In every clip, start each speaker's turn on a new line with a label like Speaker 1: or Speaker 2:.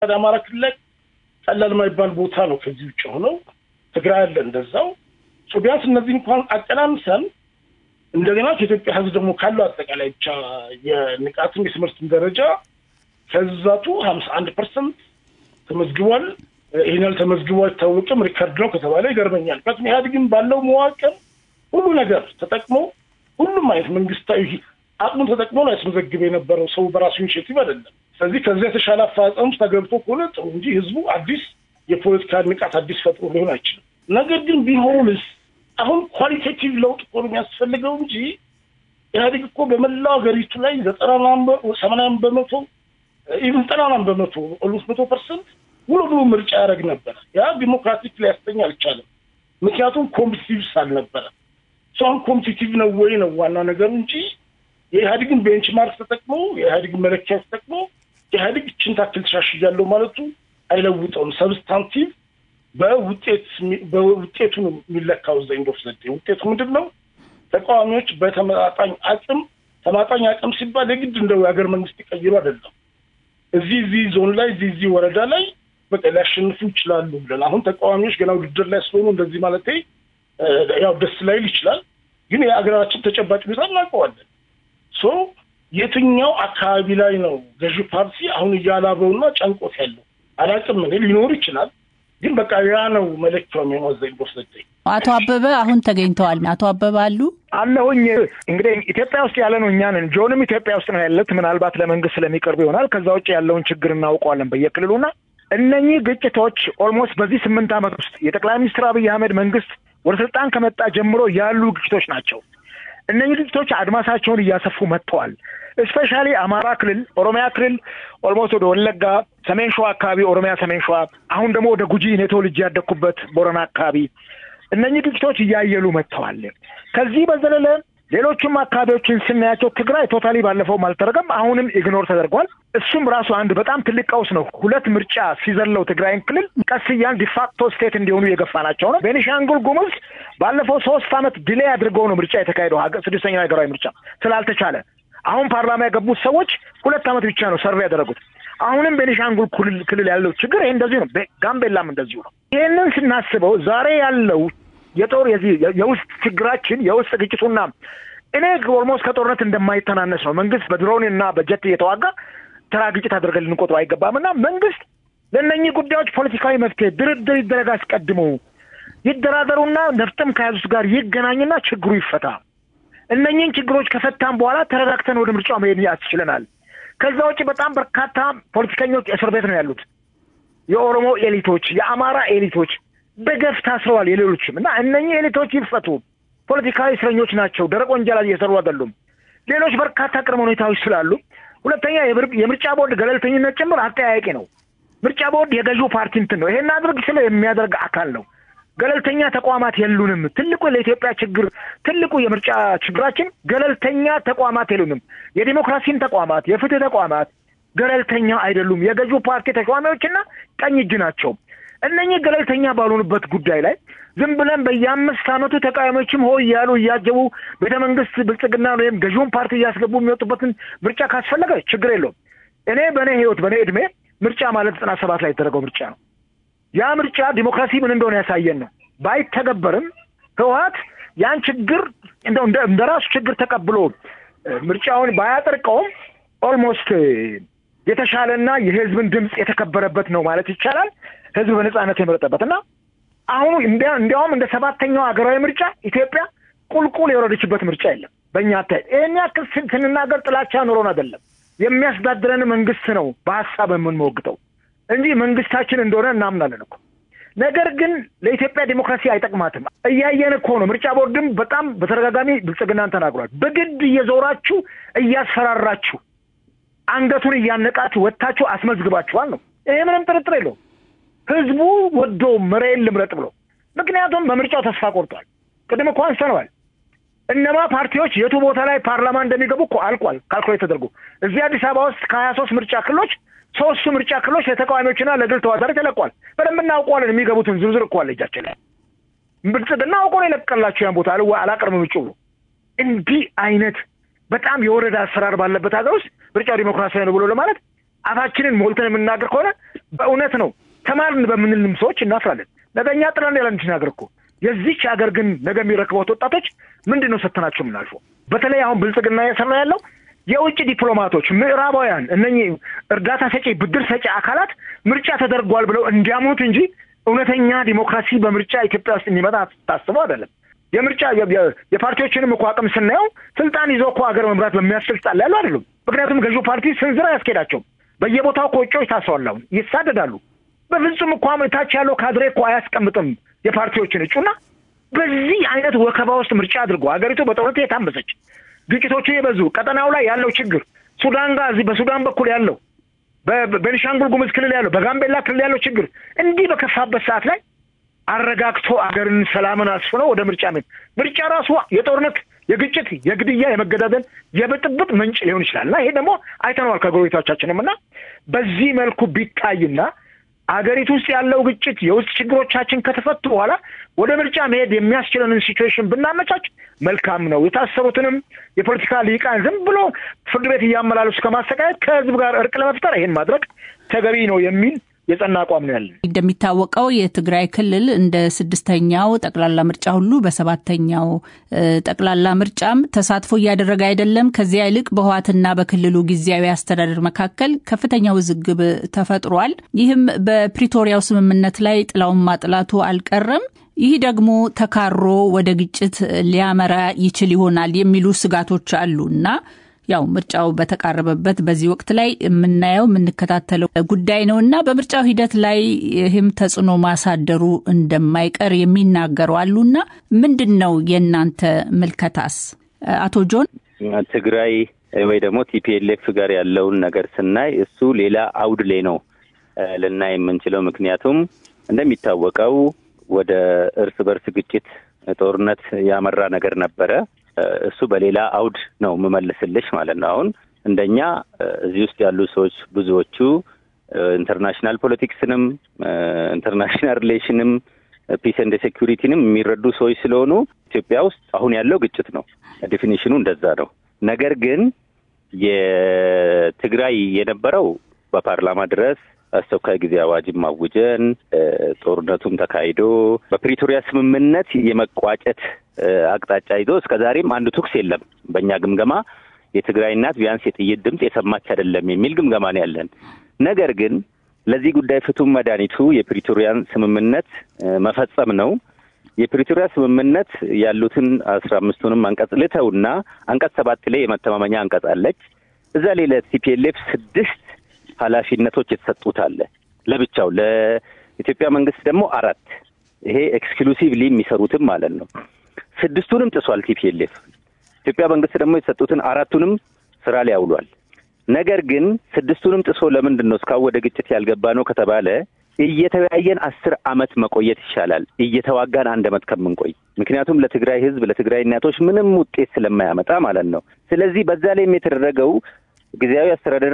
Speaker 1: ወደ አማራ ክልል ላይ ቀላል የማይባል ቦታ ነው። ከዚህ ውጭ ሆነው ትግራይ አለ እንደዛው። ቢያንስ እነዚህ እንኳን አቀናንሰን እንደገና ከኢትዮጵያ ሕዝብ ደግሞ ካለው አጠቃላይ ብቻ የንቃትም የትምህርትም ደረጃ ከዛቱ ሀምሳ አንድ ፐርሰንት ተመዝግቧል። ይህን ያህል ተመዝግቦ አይታወቅም፣ ሪከርድ ነው ከተባለ ይገርመኛል። ምክንያቱም ኢህአዴግን ባለው መዋቅር ሁሉ ነገር ተጠቅሞ ሁሉም አይነት መንግስታዊ አቅሙን ተጠቅሞ ነው ያስመዘግብ የነበረው ሰው በራሱ ኢኒሽቲቭ አይደለም። ስለዚህ ከዚያ የተሻለ አፈጻጸም ውስጥ ተገብቶ ከሆነ ጥሩ እንጂ ህዝቡ አዲስ የፖለቲካ ንቃት አዲስ ፈጥሮ ሊሆን አይችልም። ነገር ግን ቢሆንስ አሁን ኳሊቴቲቭ ለውጥ እኮ ነው የሚያስፈልገው እንጂ ኢህአዴግ እኮ በመላው ሀገሪቱ ላይ ዘጠና ሰማንያን በመቶ ኢቭን ዘጠናናም በመቶ ኦልሞስት መቶ ፐርሰንት ሙሉ ሙሉ ምርጫ ያደረግ ነበረ። ያ ዲሞክራቲክ ሊያስተኛ አልቻለም። ምክንያቱም ኮምፒቲቲቭ አልነበረ። አሁን ኮምፒቲቲቭ ነው ወይ ነው ዋና ነገሩ እንጂ የኢህአዴግን ቤንችማርክ ተጠቅሞ የኢህአዴግን መለኪያ ተጠቅሞ ኢህአዴግ እችን ታክል ተሻሽያለሁ ማለቱ አይለውጠውም። ሰብስታንቲቭ በውጤት በውጤቱ ነው የሚለካው። እዛ ኢንዶፍ ዘዴ ውጤቱ ምንድን ነው? ተቃዋሚዎች በተመጣጣኝ አቅም ተማጣኝ አቅም ሲባል የግድ እንደው የሀገር መንግስት ይቀይሩ አይደለም። እዚህ እዚህ ዞን ላይ እዚህ እዚህ ወረዳ ላይ በቃ ሊያሸንፉ ይችላሉ ብለን አሁን ተቃዋሚዎች ገና ውድድር ላይ ስለሆኑ እንደዚህ ማለት ያው ደስ ላይል ይችላል፣ ግን የሀገራችን ተጨባጭ ሁኔታ እናውቀዋለን። ሶ የትኛው አካባቢ ላይ ነው ገዢ ፓርቲ አሁን እያላበውና ጨንቆት ያለው አላውቅም። እኔ ሊኖር ይችላል፣ ግን በቃ ያ ነው መለኪያው የሚወዘኝ ቦሰጠኝ።
Speaker 2: አቶ አበበ አሁን ተገኝተዋል። አቶ አበበ አሉ
Speaker 3: አለሁኝ። እንግዲህ ኢትዮጵያ ውስጥ ያለ ነው እኛ ነን። ጆንም ኢትዮጵያ ውስጥ ነው ያለት። ምናልባት ለመንግስት ስለሚቀርቡ ይሆናል። ከዛ ውጭ ያለውን ችግር እናውቀዋለን በየክልሉና እነኚህ ግጭቶች ኦልሞስት በዚህ ስምንት ዓመት ውስጥ የጠቅላይ ሚኒስትር አብይ አህመድ መንግስት ወደ ስልጣን ከመጣ ጀምሮ ያሉ ግጭቶች ናቸው። እነኚህ ግጭቶች አድማሳቸውን እያሰፉ መጥተዋል። እስፔሻሊ አማራ ክልል፣ ኦሮሚያ ክልል ኦልሞስት ወደ ወለጋ፣ ሰሜን ሸዋ አካባቢ ኦሮሚያ ሰሜን ሸዋ፣ አሁን ደግሞ ወደ ጉጂ እኔ ተወልጄ ያደግኩበት ቦረና አካባቢ እነኚህ ግጭቶች እያየሉ መጥተዋል። ከዚህ በዘለለ ሌሎችም አካባቢዎችን ስናያቸው ትግራይ ቶታሊ ባለፈውም አልተደረገም፣ አሁንም ኢግኖር ተደርጓል። እሱም ራሱ አንድ በጣም ትልቅ ቀውስ ነው። ሁለት ምርጫ ሲዘለው ትግራይን ክልል ቀስ እያልን ዲፋክቶ ስቴት እንዲሆኑ የገፋናቸው ነው። ቤኒሻንጉል ጉሙዝ ባለፈው ሶስት ዓመት ዲሌይ አድርገው ነው ምርጫ የተካሄደው ስድስተኛው ሀገራዊ ምርጫ ስላልተቻለ አሁን ፓርላማ የገቡት ሰዎች ሁለት ዓመት ብቻ ነው ሰርቬ ያደረጉት። አሁንም ቤኒሻንጉል ክልል ያለው ችግር ይሄ እንደዚሁ ነው። ጋምቤላም እንደዚሁ ነው። ይህንን ስናስበው ዛሬ ያለው የጦር የዚህ የውስጥ ችግራችን የውስጥ ግጭቱና እኔ ኦልሞስት ከጦርነት እንደማይተናነስ ነው። መንግስት በድሮን እና በጀት እየተዋጋ ተራ ግጭት አድርገን ልንቆጥሩ አይገባም እና መንግስት ለእነኚህ ጉዳዮች ፖለቲካዊ መፍትሄ ድርድር ይደረግ፣ አስቀድሞ ይደራደሩና ነፍጥም ከያዙት ጋር ይገናኝና ችግሩ ይፈታ። እነኚህን ችግሮች ከፈታን በኋላ ተረጋግተን ወደ ምርጫው መሄድ ያስችለናል። ከዛ ውጭ በጣም በርካታ ፖለቲከኞች እስር ቤት ነው ያሉት። የኦሮሞ ኤሊቶች፣ የአማራ ኤሊቶች በገፍ ታስረዋል። የሌሎችም እና እነኚህ ኤሊቶች ይፈቱ። ፖለቲካዊ እስረኞች ናቸው። ደረቅ ወንጀል እየሰሩ አይደሉም። ሌሎች በርካታ ቅድመ ሁኔታዎች ስላሉ፣ ሁለተኛ የምርጫ ቦርድ ገለልተኝነት ጭምር አጠያያቂ ነው። ምርጫ ቦርድ የገዢው ፓርቲ እንትን ነው። ይሄን አድርግ ስለ የሚያደርግ አካል ነው። ገለልተኛ ተቋማት የሉንም። ትልቁ ለኢትዮጵያ ችግር ትልቁ የምርጫ ችግራችን ገለልተኛ ተቋማት የሉንም። የዲሞክራሲን ተቋማት የፍትህ ተቋማት ገለልተኛ አይደሉም። የገዢው ፓርቲ ተሿሚዎችና ቀኝ እጅ ናቸው። እነኚህ ገለልተኛ ባልሆኑበት ጉዳይ ላይ ዝም ብለን በየአምስት ዓመቱ ተቃዋሚዎችም ሆ እያሉ እያጀቡ ቤተ መንግስት ብልጽግና ወይም ገዢውን ፓርቲ እያስገቡ የሚወጡበትን ምርጫ ካስፈለገ ችግር የለውም። እኔ በእኔ ህይወት በእኔ እድሜ ምርጫ ማለት ዘጠና ሰባት ላይ የተደረገው ምርጫ ነው። ያ ምርጫ ዲሞክራሲ ምን እንደሆነ ያሳየን ነው። ባይተገበርም ህወሀት ያን ችግር እንደው እንደ ራሱ ችግር ተቀብሎ ምርጫውን ባያጠርቀውም ኦልሞስት የተሻለና የህዝብን ድምፅ የተከበረበት ነው ማለት ይቻላል። ህዝብ በነጻነት የመረጠበት እና አሁኑ እንዲያውም እንደ ሰባተኛው ሀገራዊ ምርጫ ኢትዮጵያ ቁልቁል የወረደችበት ምርጫ የለም። በእኛ አታይት ይህን ያክል ስንናገር ጥላቻ ኑሮን አይደለም። የሚያስተዳድረን መንግስት ነው በሀሳብ የምንሞግተው እንጂ መንግስታችን እንደሆነ እናምናለን እኮ። ነገር ግን ለኢትዮጵያ ዲሞክራሲ አይጠቅማትም። እያየን እኮ ነው። ምርጫ ቦርድም በጣም በተደጋጋሚ ብልጽግናን ተናግሯል። በግድ እየዞራችሁ እያስፈራራችሁ አንገቱን እያነቃችሁ ወጥታችሁ አስመዝግባችኋል ነው። ይሄ ምንም ጥርጥር የለውም። ህዝቡ ወዶ መሬን ልምረጥ ብሎ ምክንያቱም በምርጫው ተስፋ ቆርጧል። ቅድም እኮ አንስተነዋል። እነማ ፓርቲዎች የቱ ቦታ ላይ ፓርላማ እንደሚገቡ እኮ አልቋል፣ ካልኩሌት ተደርጎ እዚህ አዲስ አበባ ውስጥ ከሀያ ሶስት ምርጫ ክልሎች ሶስቱ ምርጫ ክልሎች ለተቃዋሚዎችና ለግል ተወዳዳሪ ተለቋል። በደንብ እናውቀዋለን። የሚገቡትን ዝርዝር እኮ አለ እጃችን ላይ። ብልጽግና አውቆ ነው የለቀላቸው ያን ቦታ አላቀርብም ውጭ ብሎ እንዲህ አይነት በጣም የወረደ አሰራር ባለበት ሀገር ውስጥ ምርጫው ዲሞክራሲያዊ ነው ብሎ ለማለት አፋችንን ሞልተን የምናገር ከሆነ በእውነት ነው ተማርን በምንልም ሰዎች እናፍራለን። ነገ እኛ ጥለን ያለን ነገር እኮ የዚች ሀገር ግን ነገ የሚረክቡት ወጣቶች ምንድን ነው ሰተናቸው የምናልፈው? በተለይ አሁን ብልጽግና እየሰራ ያለው የውጭ ዲፕሎማቶች ምዕራባውያን እነኚህ እርዳታ ሰጪ ብድር ሰጪ አካላት ምርጫ ተደርጓል ብለው እንዲያምኑት እንጂ እውነተኛ ዲሞክራሲ በምርጫ ኢትዮጵያ ውስጥ እንዲመጣ ታስበው አይደለም። የምርጫ የፓርቲዎችንም እኮ አቅም ስናየው ስልጣን ይዞ እኮ ሀገር መምራት በሚያስችል ስልጣን ላይ ያሉ አይደሉም። ምክንያቱም ገዢው ፓርቲ ስንዝር አያስኬዳቸውም። በየቦታው እኮ እጩዎች ታስረዋል፣ አሁን ይሳደዳሉ። በፍጹም እኮ ታች ያለው ካድሬ እኮ አያስቀምጥም የፓርቲዎችን እጩና በዚህ አይነት ወከባ ውስጥ ምርጫ አድርጎ ሀገሪቱ በጦርነት የታመሰች ግጭቶቹ የበዙ ቀጠናው ላይ ያለው ችግር ሱዳን ጋር እዚህ በሱዳን በኩል ያለው በቤኒሻንጉል ጉሙዝ ክልል ያለው በጋምቤላ ክልል ያለው ችግር እንዲህ በከፋበት ሰዓት ላይ አረጋግቶ አገርን ሰላምን አስፍነው ወደ ምርጫ ምን ምርጫ ራሱ የጦርነት የግጭት የግድያ የመገዳደል የብጥብጥ ምንጭ ሊሆን ይችላል እና ይሄ ደግሞ አይተነዋል ከጎረቤቶቻችንም እና በዚህ መልኩ ቢታይና አገሪቱ ውስጥ ያለው ግጭት የውስጥ ችግሮቻችን ከተፈቱ በኋላ ወደ ምርጫ መሄድ የሚያስችለንን ሲቹዌሽን ብናመቻች መልካም ነው። የታሰሩትንም የፖለቲካ ሊቃን ዝም ብሎ ፍርድ ቤት እያመላለሱ ከማሰቃየት ከህዝብ ጋር እርቅ ለመፍጠር ይሄን ማድረግ ተገቢ ነው የሚል የጸና አቋም ነው ያለን።
Speaker 2: እንደሚታወቀው የትግራይ ክልል እንደ ስድስተኛው ጠቅላላ ምርጫ ሁሉ በሰባተኛው ጠቅላላ ምርጫም ተሳትፎ እያደረገ አይደለም። ከዚያ ይልቅ በህዋትና በክልሉ ጊዜያዊ አስተዳደር መካከል ከፍተኛ ውዝግብ ተፈጥሯል። ይህም በፕሪቶሪያው ስምምነት ላይ ጥላውን ማጥላቱ አልቀረም። ይህ ደግሞ ተካሮ ወደ ግጭት ሊያመራ ይችል ይሆናል የሚሉ ስጋቶች አሉ እና ያው ምርጫው በተቃረበበት በዚህ ወቅት ላይ የምናየው የምንከታተለው ጉዳይ ነው እና በምርጫው ሂደት ላይ ይህም ተጽዕኖ ማሳደሩ እንደማይቀር የሚናገሩ አሉና ምንድን ነው የእናንተ ምልከታስ? አቶ ጆን
Speaker 4: ትግራይ ወይ ደግሞ ቲፒኤልኤፍ ጋር ያለውን ነገር ስናይ እሱ ሌላ አውድ ላይ ነው ልናይ የምንችለው። ምክንያቱም እንደሚታወቀው ወደ እርስ በርስ ግጭት ጦርነት ያመራ ነገር ነበረ። እሱ በሌላ አውድ ነው የምመልስልሽ ማለት ነው። አሁን እንደኛ እዚህ ውስጥ ያሉ ሰዎች ብዙዎቹ ኢንተርናሽናል ፖለቲክስንም ኢንተርናሽናል ሪሌሽንም ፒስ ኤንድ ሴኩሪቲንም የሚረዱ ሰዎች ስለሆኑ ኢትዮጵያ ውስጥ አሁን ያለው ግጭት ነው። ዴፊኒሽኑ እንደዛ ነው። ነገር ግን የትግራይ የነበረው በፓርላማ ድረስ አስቸኳይ ጊዜ አዋጅም አውጀን ጦርነቱም ተካሂዶ በፕሪቶሪያ ስምምነት የመቋጨት አቅጣጫ ይዞ እስከ ዛሬም አንድ ተኩስ የለም። በእኛ ግምገማ የትግራይ እናት ቢያንስ የጥይት ድምፅ የሰማች አይደለም የሚል ግምገማ ነው ያለን። ነገር ግን ለዚህ ጉዳይ ፍቱን መድኃኒቱ የፕሪቶሪያን ስምምነት መፈጸም ነው። የፕሪቶሪያ ስምምነት ያሉትን አስራ አምስቱንም አንቀጽ ልተውና አንቀጽ ሰባት ላይ የመተማመኛ አንቀጽ አለች። እዛ ላይ ለቲፒኤልኤፍ ስድስት ኃላፊነቶች የተሰጡት አለ ለብቻው ለኢትዮጵያ መንግስት ደግሞ አራት ይሄ ኤክስክሉሲቭሊ የሚሰሩትም ማለት ነው። ስድስቱንም ጥሷል ቲፒኤልኤፍ። ኢትዮጵያ መንግስት ደግሞ የተሰጡትን አራቱንም ስራ ላይ አውሏል። ነገር ግን ስድስቱንም ጥሶ ለምንድን ነው እስካሁን ወደ ግጭት ያልገባ ነው ከተባለ እየተወያየን አስር አመት መቆየት ይሻላል እየተዋጋን አንድ አመት ከምንቆይ። ምክንያቱም ለትግራይ ህዝብ ለትግራይ እናቶች ምንም ውጤት ስለማያመጣ ማለት ነው። ስለዚህ በዛ ላይም የተደረገው ጊዜያዊ አስተዳደር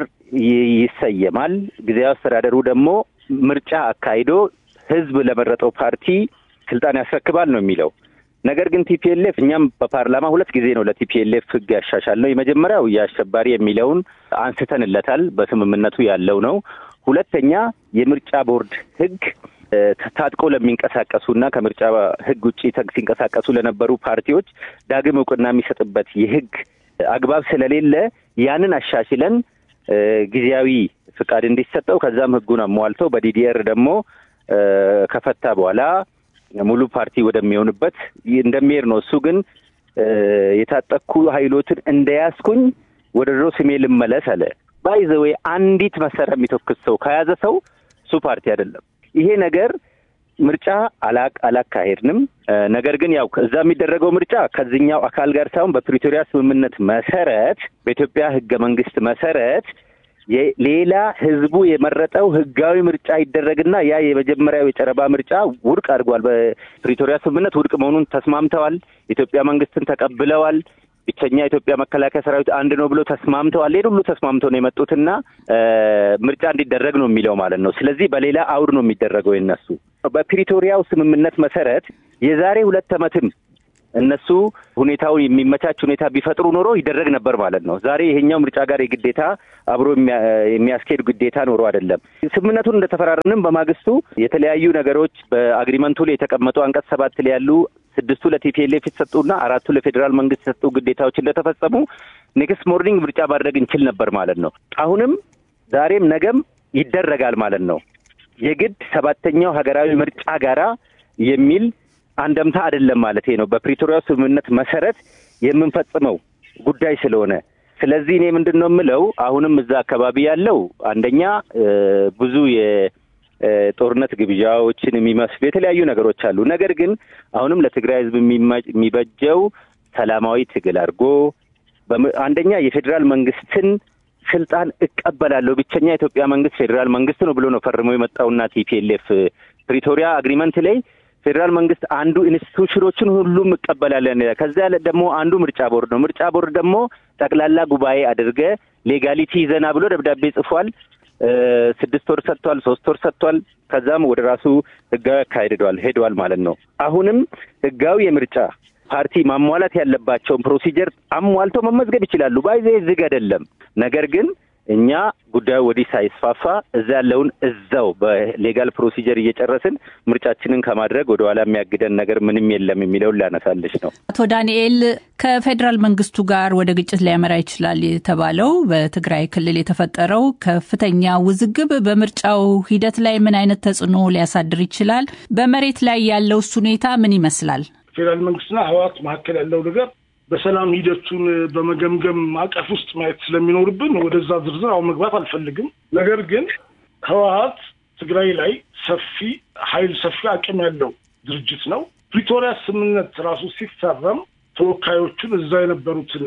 Speaker 4: ይሰየማል። ጊዜያዊ አስተዳደሩ ደግሞ ምርጫ አካሂዶ ህዝብ ለመረጠው ፓርቲ ስልጣን ያስረክባል ነው የሚለው። ነገር ግን ቲፒኤልኤፍ እኛም በፓርላማ ሁለት ጊዜ ነው ለቲፒኤልኤፍ ህግ ያሻሻል ነው። የመጀመሪያው የአሸባሪ የሚለውን አንስተንለታል፣ በስምምነቱ ያለው ነው። ሁለተኛ የምርጫ ቦርድ ህግ ታጥቆ ለሚንቀሳቀሱና ከምርጫ ህግ ውጭ ሲንቀሳቀሱ ለነበሩ ፓርቲዎች ዳግም እውቅና የሚሰጥበት የህግ አግባብ ስለሌለ ያንን አሻሽለን ጊዜያዊ ፍቃድ እንዲሰጠው ከዛም ህጉን አሟልተው በዲዲአር ደግሞ ከፈታ በኋላ ሙሉ ፓርቲ ወደሚሆንበት እንደሚሄድ ነው። እሱ ግን የታጠቅኩ ኃይሎትን እንደያዝኩኝ ወደ ድሮ ስሜ ልመለስ አለ። ባይዘዌ አንዲት መሳሪያ የሚተኩስ ሰው ከያዘ ሰው እሱ ፓርቲ አይደለም። ይሄ ነገር ምርጫ አላካሄድንም። ነገር ግን ያው እዛ የሚደረገው ምርጫ ከዚህኛው አካል ጋር ሳይሆን በፕሪቶሪያ ስምምነት መሰረት በኢትዮጵያ ህገ መንግስት መሰረት ሌላ ህዝቡ የመረጠው ህጋዊ ምርጫ ይደረግና ያ የመጀመሪያው የጨረባ ምርጫ ውድቅ አድርጓል። በፕሪቶሪያ ስምምነት ውድቅ መሆኑን ተስማምተዋል። የኢትዮጵያ መንግስትን ተቀብለዋል። ብቸኛ የኢትዮጵያ መከላከያ ሰራዊት አንድ ነው ብሎ ተስማምተዋል። ይሄን ሁሉ ተስማምተው ነው የመጡትና ምርጫ እንዲደረግ ነው የሚለው ማለት ነው። ስለዚህ በሌላ አውድ ነው የሚደረገው የነሱ በፕሪቶሪያው ስምምነት መሰረት የዛሬ ሁለት ዓመትም እነሱ ሁኔታውን የሚመቻች ሁኔታ ቢፈጥሩ ኖሮ ይደረግ ነበር ማለት ነው። ዛሬ ይሄኛው ምርጫ ጋር የግዴታ አብሮ የሚያስኬድ ግዴታ ኖሮ አይደለም። ስምምነቱን እንደተፈራረንም በማግስቱ የተለያዩ ነገሮች በአግሪመንቱ ላይ የተቀመጡ አንቀጽ ሰባት ላይ ያሉ ስድስቱ ለቲፒኤልኤፍ የተሰጡና አራቱ ለፌዴራል መንግስት የተሰጡ ግዴታዎች እንደተፈጸሙ ኔክስት ሞርኒንግ ምርጫ ማድረግ እንችል ነበር ማለት ነው። አሁንም ዛሬም ነገም ይደረጋል ማለት ነው። የግድ ሰባተኛው ሀገራዊ ምርጫ ጋራ የሚል አንደምታ አይደለም ማለት ነው። በፕሪቶሪያ ስምምነት መሰረት የምንፈጽመው ጉዳይ ስለሆነ ስለዚህ እኔ ምንድን ነው የምለው አሁንም እዛ አካባቢ ያለው አንደኛ ብዙ የጦርነት ግብዣዎችን የሚመስሉ የተለያዩ ነገሮች አሉ። ነገር ግን አሁንም ለትግራይ ሕዝብ የሚበጀው ሰላማዊ ትግል አድርጎ አንደኛ የፌዴራል መንግስትን ስልጣን እቀበላለሁ ብቸኛ የኢትዮጵያ መንግስት ፌዴራል መንግስት ነው ብሎ ነው ፈርሞ የመጣውና ቲፒኤልኤፍ ፕሪቶሪያ አግሪመንት ላይ ፌዴራል መንግስት አንዱ ኢንስቲቱሽኖችን ሁሉም እቀበላለን። ከዚያ ደግሞ አንዱ ምርጫ ቦርድ ነው። ምርጫ ቦርድ ደግሞ ጠቅላላ ጉባኤ አድርገ ሌጋሊቲ ይዘና ብሎ ደብዳቤ ጽፏል። ስድስት ወር ሰጥቷል፣ ሶስት ወር ሰጥቷል። ከዛም ወደ ራሱ ህጋዊ አካሄድዷል ሄደዋል ማለት ነው። አሁንም ህጋዊ የምርጫ ፓርቲ ማሟላት ያለባቸውን ፕሮሲጀር አሟልተው መመዝገብ ይችላሉ። ባይዜ ዝግ አይደለም። ነገር ግን እኛ ጉዳዩ ወዲህ ሳይስፋፋ እዛ ያለውን እዛው በሌጋል ፕሮሲጀር እየጨረስን ምርጫችንን ከማድረግ ወደ ኋላ የሚያግደን ነገር ምንም የለም የሚለውን ሊያነሳልሽ ነው።
Speaker 2: አቶ ዳንኤል ከፌዴራል መንግስቱ ጋር ወደ ግጭት ሊያመራ ይችላል የተባለው በትግራይ ክልል የተፈጠረው ከፍተኛ ውዝግብ በምርጫው ሂደት ላይ ምን አይነት ተጽዕኖ ሊያሳድር ይችላል? በመሬት ላይ ያለውስ ሁኔታ ምን ይመስላል?
Speaker 1: ፌዴራል መንግስትና ህወሓት መካከል ያለው ነገር በሰላም ሂደቱን በመገምገም ማዕቀፍ ውስጥ ማየት ስለሚኖርብን ወደዛ ዝርዝር አሁን መግባት አልፈልግም። ነገር ግን ህወሓት ትግራይ ላይ ሰፊ ኃይል ሰፊ አቅም ያለው ድርጅት ነው። ፕሪቶሪያ ስምምነት ራሱ ሲፈረም ተወካዮቹን እዛ የነበሩትን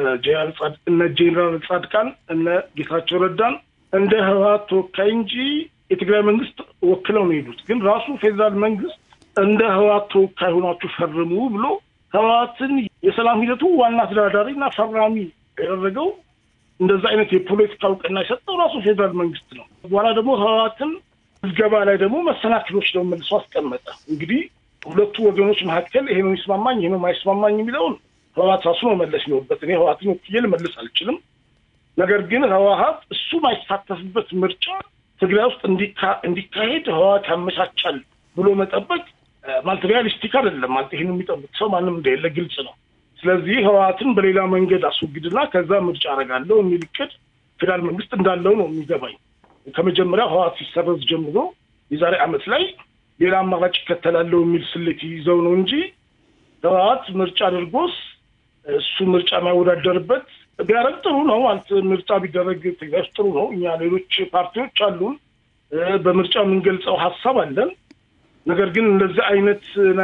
Speaker 1: እነ ጄኔራል ጻድቃን እነ ጌታቸው ረዳን እንደ ህወሓት ተወካይ እንጂ የትግራይ መንግስት ወክለው ነው የሄዱት። ግን ራሱ ፌዴራል መንግስት እንደ ህወሓት ተወካይ ሆናችሁ ፈርሙ ብሎ ህወሓትን የሰላም ሂደቱ ዋና ተደራዳሪ እና ፈራሚ ያደረገው እንደዛ አይነት የፖለቲካ እውቅና የሰጠው ራሱ ፌዴራል መንግስት ነው። በኋላ ደግሞ ህወሓትን ምዝገባ ላይ ደግሞ መሰናክሎች ደግሞ መልሶ አስቀመጠ። እንግዲህ ሁለቱ ወገኖች መካከል ይሄ ነው የሚስማማኝ፣ ይሄ ነው የማይስማማኝ የሚለውን ህወሓት ራሱ መመለስ ይኖርበት። እኔ ህወሓትን ወክዬ ልመልስ አልችልም። ነገር ግን ህወሓት እሱ ማይሳተፍበት ምርጫ ትግራይ ውስጥ እንዲካሄድ ህወሓት ያመቻቻል ብሎ መጠበቅ ማለት ሪያሊስቲክ አይደለም። ማለት ይህን የሚጠብቅ ሰው ማንም እንደሌለ ግልጽ ነው። ስለዚህ ህወሓትን በሌላ መንገድ አስወግድና ከዛ ምርጫ አደርጋለሁ የሚል እቅድ ፌዴራል መንግስት እንዳለው ነው የሚገባኝ። ከመጀመሪያ ህወሓት ሲሰረዝ ጀምሮ የዛሬ ዓመት ላይ ሌላ አማራጭ ይከተላለሁ የሚል ስሌት ይዘው ነው እንጂ ህወሓት ምርጫ አድርጎስ እሱ ምርጫ የሚያወዳደርበት ቢያደርግ ጥሩ ነው ማለት ምርጫ ቢደረግ ትግራይ ውስጥ ጥሩ ነው። እኛ ሌሎች ፓርቲዎች አሉን፣ በምርጫ የምንገልጸው ሀሳብ አለን። ነገር ግን እንደዚህ አይነት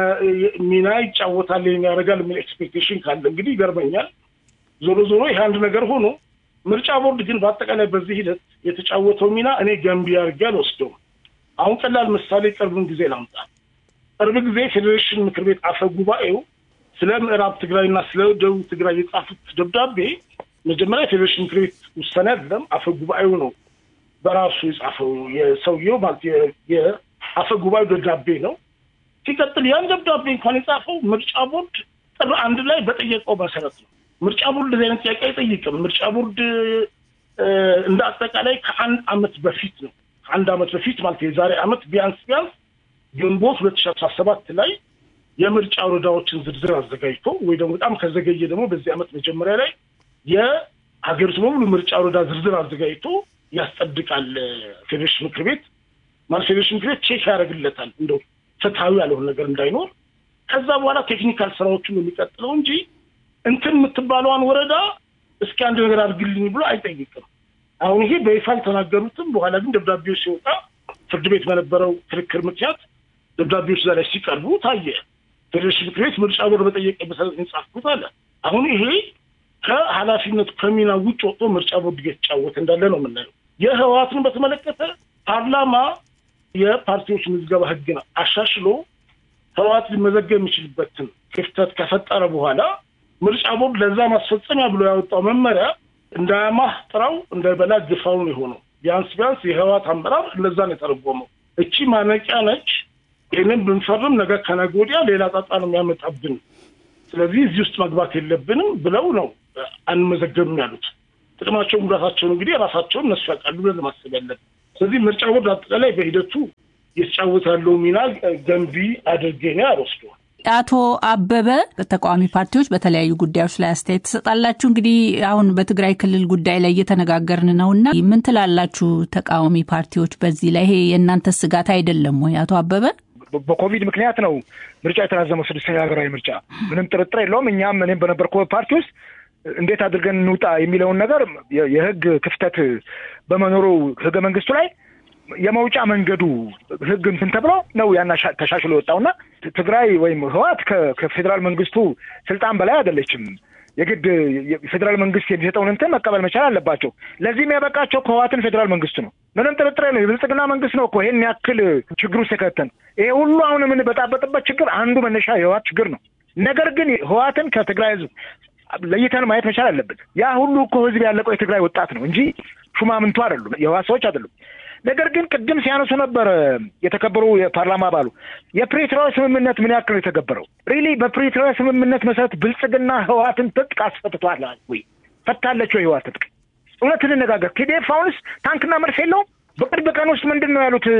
Speaker 1: ሚና ይጫወታል ያደርጋል የሚል ኤክስፔክቴሽን ካለ እንግዲህ ይገርመኛል። ዞሮ ዞሮ ይህ አንድ ነገር ሆኖ ምርጫ ቦርድ ግን በአጠቃላይ በዚህ ሂደት የተጫወተው ሚና እኔ ገንቢ አድርጌ አልወስደውም። አሁን ቀላል ምሳሌ ቅርብን ጊዜ ላምጣ። ቅርብ ጊዜ ፌዴሬሽን ምክር ቤት አፈ ጉባኤው ስለ ምዕራብ ትግራይና ስለ ደቡብ ትግራይ የጻፉት ደብዳቤ መጀመሪያ የፌዴሬሽን ምክር ቤት ውሳኔ አይደለም፣ አፈ ጉባኤው ነው በራሱ የጻፈው የሰውየው ማለት አፈ ጉባኤው ደብዳቤ ነው። ሲቀጥል ያን ደብዳቤ እንኳን የጻፈው ምርጫ ቦርድ ጥር አንድ ላይ በጠየቀው መሰረት ነው። ምርጫ ቦርድ እንደዚህ አይነት ጥያቄ አይጠይቅም። ምርጫ ቦርድ እንደ አጠቃላይ ከአንድ አመት በፊት ነው ከአንድ አመት በፊት ማለት የዛሬ አመት ቢያንስ ቢያንስ ግንቦት ሁለት ሺ አስራ ሰባት ላይ የምርጫ ወረዳዎችን ዝርዝር አዘጋጅቶ ወይ ደግሞ በጣም ከዘገየ ደግሞ በዚህ አመት መጀመሪያ ላይ የሀገሪቱ በሙሉ ምርጫ ወረዳ ዝርዝር አዘጋጅቶ ያስጸድቃል ፌዴሬሽን ምክር ቤት ማለት ፌዴሬሽን ምክር ቤት ቼክ ያደርግለታል እንደው ፍትሐዊ ያልሆነ ነገር እንዳይኖር። ከዛ በኋላ ቴክኒካል ስራዎቹን የሚቀጥለው እንጂ እንትን የምትባለዋን ወረዳ እስኪ አንድ ነገር አድርግልኝ ብሎ አይጠይቅም። አሁን ይሄ በይፋ አልተናገሩትም። በኋላ ግን ደብዳቤዎች ሲወጣ ፍርድ ቤት በነበረው ክርክር ምክንያት ደብዳቤዎች እዛ ላይ ሲቀርቡ ታየ። ፌዴሬሽን ምክር ቤት ምርጫ ቦርድ በጠየቀ መሰረት የጻፍኩት አለ። አሁን ይሄ ከኃላፊነቱ ከሚና ውጭ ወጥቶ ምርጫ ቦርድ እየተጫወተ እንዳለ ነው የምናየው። የህወሓትን በተመለከተ ፓርላማ የፓርቲዎች ምዝገባ ህግን አሻሽሎ ህወሓት ሊመዘገብ የሚችልበትን ክፍተት ከፈጠረ በኋላ ምርጫ ቦርድ ለዛ ማስፈጸሚያ ብሎ ያወጣው መመሪያ እንዳያማህ ጥራው እንዳይበላ ግፋው ነው የሆነው። ቢያንስ ቢያንስ የህወሓት አመራር እንደዛ ነው የተረጎመው። እቺ ማነቂያ ነች። ይህንን ብንፈርም ነገ ከነገ ወዲያ ሌላ ጣጣ ነው የሚያመጣብን ስለዚህ እዚህ ውስጥ መግባት የለብንም ብለው ነው አንመዘገብም ያሉት። ጥቅማቸውን ጉዳታቸውን እንግዲህ ራሳቸውን እነሱ ያውቃሉ ብለን ማሰብ ያለብን። ስለዚህ ምርጫ ቦርድ አጠቃላይ በሂደቱ እየተጫወተ ያለው ሚና ገንቢ አድርጌ ነው አልወስደዋል።
Speaker 2: አቶ አበበ ተቃዋሚ ፓርቲዎች በተለያዩ ጉዳዮች ላይ አስተያየት ትሰጣላችሁ። እንግዲህ አሁን በትግራይ ክልል ጉዳይ ላይ እየተነጋገርን ነው እና ምን ትላላችሁ ተቃዋሚ ፓርቲዎች በዚህ ላይ? ይሄ የእናንተ ስጋት አይደለም ወይ? አቶ አበበ
Speaker 3: በኮቪድ ምክንያት ነው ምርጫ የተራዘመው፣ ስድስተኛ ሀገራዊ ምርጫ ምንም ጥርጥር የለውም። እኛም እኔም በነበርኩበት ፓርቲ ውስጥ እንዴት አድርገን እንውጣ የሚለውን ነገር የህግ ክፍተት በመኖሩ ህገ መንግስቱ ላይ የመውጫ መንገዱ ህግ እንትን ተብሎ ነው ያና ተሻሽሎ የወጣውና ትግራይ ወይም ህወሓት ከፌዴራል መንግስቱ ስልጣን በላይ አይደለችም። የግድ የፌዴራል መንግስት የሚሰጠውን እንትን መቀበል መቻል አለባቸው። ለዚህም ያበቃቸው ከህወሓትን ፌዴራል መንግስቱ ነው። ምንም ጥርጥር የለው። የብልጽግና መንግስት ነው እኮ ይህን ያክል ችግር ውስጥ የከተን። ይሄ ሁሉ አሁን የምንበጣበጥበት ችግር አንዱ መነሻ የህወሓት ችግር ነው። ነገር ግን ህወሓትን ከትግራይ ህዝብ ለይተን ማየት መቻል አለብን። ያ ሁሉ እኮ ህዝብ ያለቀው የትግራይ ወጣት ነው እንጂ ሹማምንቱ አይደሉም፣ የህወሓት ሰዎች አይደሉም። ነገር ግን ቅድም ሲያነሱ ነበር የተከበሩ የፓርላማ አባሉ የፕሪቶሪያ ስምምነት ምን ያክል ነው የተገበረው? ሪሊ በፕሪቶሪያ ስምምነት መሰረት ብልጽግና ህወሓትን ትጥቅ አስፈትቷል ወይ? ፈታለች ወይ ህወሓት ትጥቅ? እውነት እንነጋገር። ቲዲኤፍ አሁንስ ታንክና መድፍ የለውም? በቅርብ ቀን ውስጥ ምንድን ነው ያሉት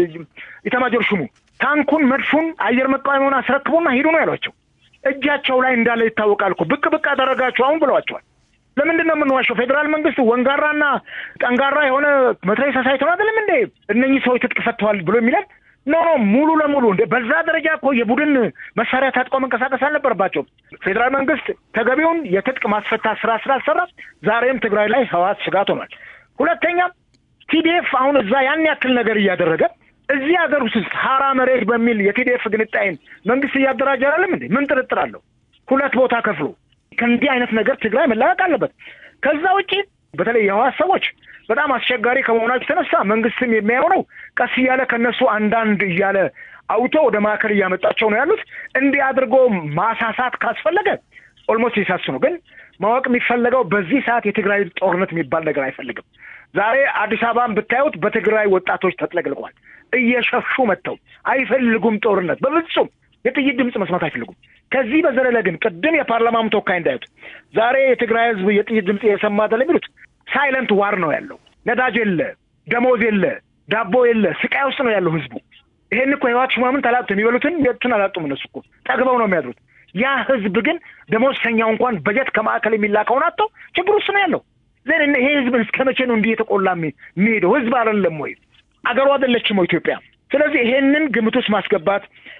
Speaker 3: ኢታማጆር ሹሙ? ታንኩን፣ መድፉን፣ አየር መቃወሚያውን አስረክቡና ሂዱ ነው ያሏቸው። እጃቸው ላይ እንዳለ ይታወቃል እኮ ብቅ ብቅ አደረጋቸው አሁን ብለዋቸዋል። ለምንድን ነው የምንዋሸው? ፌዴራል መንግስት ወንጋራና ጠንጋራ የሆነ መትረየስ አሳይቶን አይደለም እንዴ እነኚህ ሰዎች ትጥቅ ፈተዋል ብሎ የሚለን ኖ ኖ ሙሉ ለሙሉ እንደ በዛ ደረጃ እኮ የቡድን መሳሪያ ታጥቀው መንቀሳቀስ አልነበረባቸውም። ፌዴራል መንግስት ተገቢውን የትጥቅ ማስፈታት ስራ ስላልሰራ ዛሬም ትግራይ ላይ ህወሓት ስጋት ሆኗል። ሁለተኛ ቲዲኤፍ አሁን እዛ ያን ያክል ነገር እያደረገ እዚህ ሀገር ውስጥ ሀራ መሬት በሚል የቲዲኤፍ ግንጣይን መንግስት እያደራጀ አይደለም እንዴ? ምን ጥርጥር አለው? ሁለት ቦታ ከፍሎ ከእንዲህ አይነት ነገር ትግራይ መላቀቅ አለበት። ከዛ ውጪ በተለይ የህወሓት ሰዎች በጣም አስቸጋሪ ከመሆናቸው የተነሳ መንግስትም የሚያየው ነው ቀስ እያለ ከነሱ አንዳንድ እያለ አውቶ ወደ ማዕከል እያመጣቸው ነው ያሉት። እንዲህ አድርጎ ማሳሳት ካስፈለገ ኦልሞስት ሊሳሱ ነው። ግን ማወቅ የሚፈለገው በዚህ ሰዓት የትግራይ ጦርነት የሚባል ነገር አይፈልግም። ዛሬ አዲስ አበባን ብታዩት በትግራይ ወጣቶች ተጥለቅልቋል። እየሸሹ መጥተው አይፈልጉም ጦርነት በፍጹም የጥይት ድምፅ መስማት አይፈልጉም። ከዚህ በዘለለ ግን ቅድም የፓርላማም ተወካይ እንዳዩት ዛሬ የትግራይ ህዝብ የጥይት ድምፅ የሰማ አይደል የሚሉት ሳይለንት ዋር ነው ያለው። ነዳጅ የለ፣ ደሞዝ የለ፣ ዳቦ የለ፣ ስቃይ ውስጥ ነው ያለው ህዝቡ። ይሄን እኮ የህወሓት ሹማምንት አላጡት። የሚበሉትን የቱን አላጡም። እነሱ እኮ ጠግበው ነው የሚያድሩት። ያ ህዝብ ግን ደሞዝተኛው እንኳን በጀት ከማዕከል የሚላከውን አጥተው ችግር ውስጥ ነው ያለው። ዘን ይሄ ህዝብ እስከ መቼ ነው እንዲህ የተቆላ የሚሄደው? ህዝብ አይደለም ወይ? አገሩ አይደለችም ወይ ኢትዮጵያ? ስለዚህ ይሄንን ግምት ውስጥ ማስገባት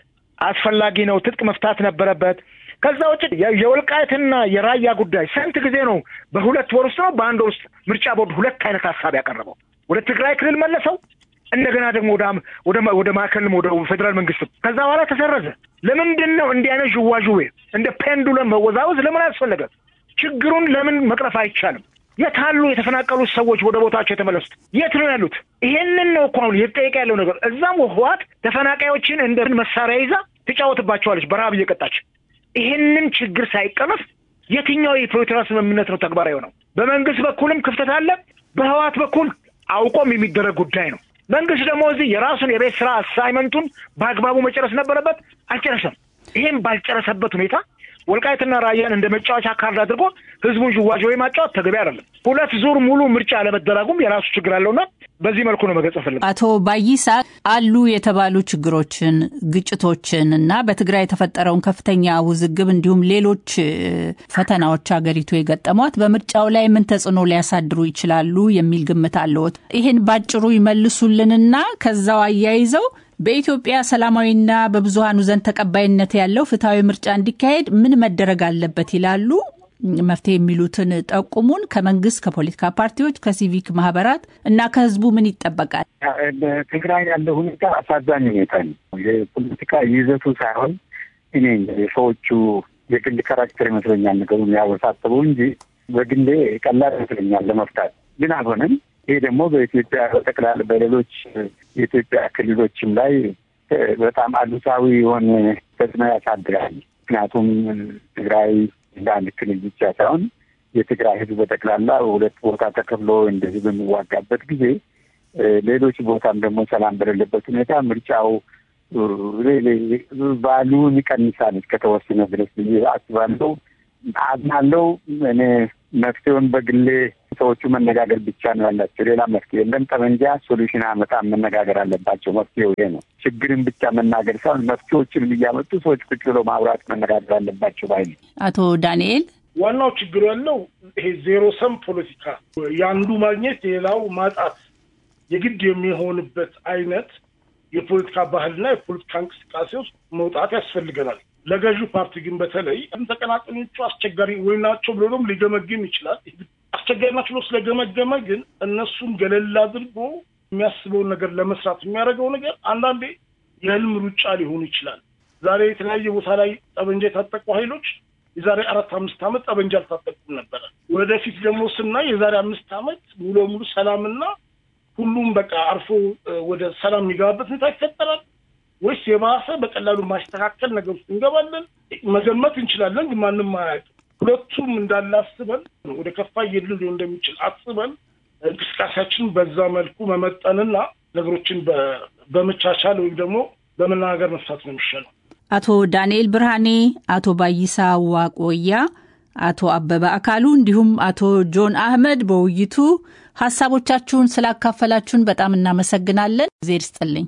Speaker 3: አስፈላጊ ነው። ትጥቅ መፍታት ነበረበት። ከዛ ውጭ የወልቃይትና የራያ ጉዳይ ስንት ጊዜ ነው? በሁለት ወር ውስጥ ነው በአንድ ወር ውስጥ ምርጫ ቦርድ ሁለት አይነት ሀሳብ ያቀረበው። ወደ ትግራይ ክልል መለሰው፣ እንደገና ደግሞ ወደ ወደ ማዕከልም ወደ ፌዴራል መንግስት ከዛ በኋላ ተሰረዘ። ለምንድን ነው እንዲህ አይነት ዥዋዥዌ እንደ ፔንዱለም መወዛወዝ ለምን አስፈለገ? ችግሩን ለምን መቅረፍ አይቻልም? የት አሉ የተፈናቀሉት ሰዎች ወደ ቦታቸው የተመለሱት? የት ነው ያሉት? ይሄንን ነው እኮ አሁን እየተጠየቀ ያለው ነገር። እዛም ህወሓት ተፈናቃዮችን እንደ መሳሪያ ይዛ ትጫወትባቸዋለች በረሀብ እየቀጣች። ይሄንን ችግር ሳይቀረፍ የትኛው የፕሪቶሪያ ስምምነት ነው ተግባራዊ ነው? በመንግስት በኩልም ክፍተት አለ፣ በህወሓት በኩል አውቆም የሚደረግ ጉዳይ ነው። መንግስት ደግሞ እዚህ የራሱን የቤት ስራ አሳይመንቱን በአግባቡ መጨረስ ነበረበት፣ አልጨረሰም። ይሄም ባልጨረሰበት ሁኔታ ወልቃይትና ራያን እንደ መጫወቻ ካርድ አድርጎ ህዝቡን ዥዋዥዌ ማጫወት ተገቢ አይደለም። ሁለት ዙር ሙሉ ምርጫ አለመደረጉም የራሱ ችግር አለውና በዚህ መልኩ ነው መገለጽ ፈልግ
Speaker 2: አቶ ባይሳ አሉ የተባሉ ችግሮችን፣ ግጭቶችን እና በትግራይ የተፈጠረውን ከፍተኛ ውዝግብ እንዲሁም ሌሎች ፈተናዎች ሀገሪቱ የገጠሟት በምርጫው ላይ ምን ተጽዕኖ ሊያሳድሩ ይችላሉ የሚል ግምት አለዎት? ይህን ባጭሩ ይመልሱልንና ከዛው አያይዘው በኢትዮጵያ ሰላማዊና በብዙሀኑ ዘንድ ተቀባይነት ያለው ፍትሐዊ ምርጫ እንዲካሄድ ምን መደረግ አለበት ይላሉ? መፍትሄ የሚሉትን ጠቁሙን። ከመንግስት፣ ከፖለቲካ ፓርቲዎች፣ ከሲቪክ ማህበራት እና ከህዝቡ ምን ይጠበቃል?
Speaker 5: በትግራይ ያለው ሁኔታ አሳዛኝ ሁኔታ ነው። የፖለቲካ ይዘቱ ሳይሆን እኔ የሰዎቹ የግል ካራክተር ይመስለኛል ነገሩን ያወሳሰበው እንጂ በግሌ ቀላል ይመስለኛል ለመፍታት ግን አልሆነም። ይሄ ደግሞ በኢትዮጵያ በጠቅላላ በሌሎች የኢትዮጵያ ክልሎችም ላይ በጣም አሉታዊ የሆነ ተጽዕኖ ያሳድራል። ምክንያቱም ትግራይ እንደ አንድ ክልል ብቻ ሳይሆን የትግራይ ህዝብ በጠቅላላ ሁለት ቦታ ተከፍሎ እንደዚህ በሚዋጋበት ጊዜ ሌሎች ቦታም ደግሞ ሰላም በሌለበት ሁኔታ ምርጫው ቫሉን ይቀንሳል እስከተወሰነ ድረስ ብዬ አስባለሁ። አዝናለሁ። እኔ መፍትሄውን በግሌ ሰዎቹ መነጋገር ብቻ ነው ያላቸው፣ ሌላ መፍትሄ የለም። ጠመንጃ ሶሉሽን አመጣም፣ መነጋገር አለባቸው። መፍትሄው ይሄ ነው። ችግርን ብቻ መናገር ሳይሆን መፍትሄዎችን እያመጡ ሰዎች ቁጭ ብሎ ማውራት መነጋገር አለባቸው ባይ ነው።
Speaker 2: አቶ ዳንኤል
Speaker 1: ዋናው ችግሩ ያለው ይሄ ዜሮ ሰም ፖለቲካ የአንዱ ማግኘት የሌላው ማጣት የግድ የሚሆንበት አይነት የፖለቲካ ባህልና የፖለቲካ እንቅስቃሴ ውስጥ መውጣት ያስፈልገናል። ለገዢው ፓርቲ ግን በተለይ ተቀናቃኞቹ አስቸጋሪ ወይ ናቸው ብሎ ደግሞ ሊገመግም ይችላል። አስቸጋሪ ናቸው ብሎ ስለገመገመ ግን እነሱን ገለል አድርጎ የሚያስበውን ነገር ለመስራት የሚያደርገው ነገር አንዳንዴ የህልም ሩጫ ሊሆኑ ይችላል። ዛሬ የተለያየ ቦታ ላይ ጠበንጃ የታጠቁ ኃይሎች የዛሬ አራት አምስት ዓመት ጠበንጃ አልታጠቁም ነበረ። ወደፊት ደግሞ ስናይ የዛሬ አምስት ዓመት ሙሉ ሙሉ ሰላምና ሁሉም በቃ አርፎ ወደ ሰላም የሚገባበት ሁኔታ ይፈጠራል ወይስ የባሰ በቀላሉ ማስተካከል ነገር ውስጥ እንገባለን? መገመት እንችላለን፣ ግን ማንም አያውቅም። ሁለቱም እንዳለ አስበን ወደ ከፋ እየድል ሊሆን እንደሚችል አስበን እንቅስቃሴያችን በዛ መልኩ መመጠንና ነገሮችን በመቻቻል ወይም ደግሞ በመናገር መፍታት ነው የሚሻለው።
Speaker 2: አቶ ዳንኤል ብርሃኔ፣ አቶ ባይሳ ዋቆያ፣ አቶ አበበ አካሉ እንዲሁም አቶ ጆን አህመድ በውይይቱ ሀሳቦቻችሁን ስላካፈላችሁን በጣም እናመሰግናለን። እግዜር ይስጥልኝ።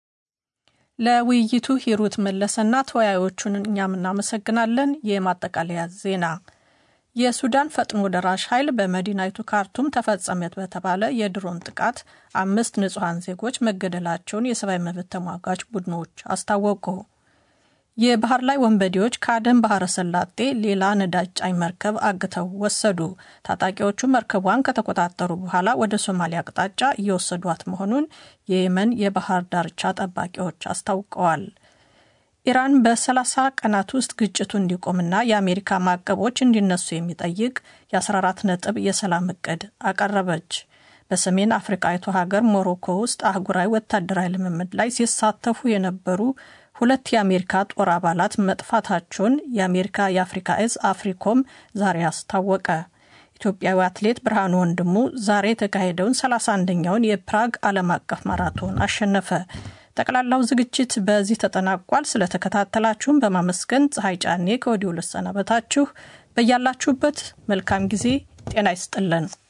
Speaker 6: ለውይይቱ ሂሩት መለሰና ተወያዮቹን እኛም እናመሰግናለን። የማጠቃለያ ዜና የሱዳን ፈጥኖ ደራሽ ኃይል በመዲናይቱ ካርቱም ተፈጸመ በተባለ የድሮን ጥቃት አምስት ንጹሐን ዜጎች መገደላቸውን የሰብአዊ መብት ተሟጋች ቡድኖች አስታወቁ። የባህር ላይ ወንበዴዎች ከአደን ባህረ ሰላጤ ሌላ ነዳጅ ጫኝ መርከብ አግተው ወሰዱ። ታጣቂዎቹ መርከቧን ከተቆጣጠሩ በኋላ ወደ ሶማሊያ አቅጣጫ እየወሰዷት መሆኑን የየመን የባህር ዳርቻ ጠባቂዎች አስታውቀዋል። ኢራን በ30 ቀናት ውስጥ ግጭቱ እንዲቆምና የአሜሪካ ማዕቀቦች እንዲነሱ የሚጠይቅ የ14 ነጥብ የሰላም እቅድ አቀረበች። በሰሜን አፍሪካዊቱ ሀገር ሞሮኮ ውስጥ አህጉራዊ ወታደራዊ ልምምድ ላይ ሲሳተፉ የነበሩ ሁለት የአሜሪካ ጦር አባላት መጥፋታቸውን የአሜሪካ የአፍሪካ እዝ አፍሪኮም ዛሬ አስታወቀ። ኢትዮጵያዊ አትሌት ብርሃኑ ወንድሙ ዛሬ የተካሄደውን 31ኛውን የፕራግ ዓለም አቀፍ ማራቶን አሸነፈ። ጠቅላላው ዝግጅት በዚህ ተጠናቋል። ስለተከታተላችሁን በማመስገን ፀሐይ ጫኔ ከወዲሁ ልሰናበታችሁ። በያላችሁበት መልካም ጊዜ ጤና ይስጥልን።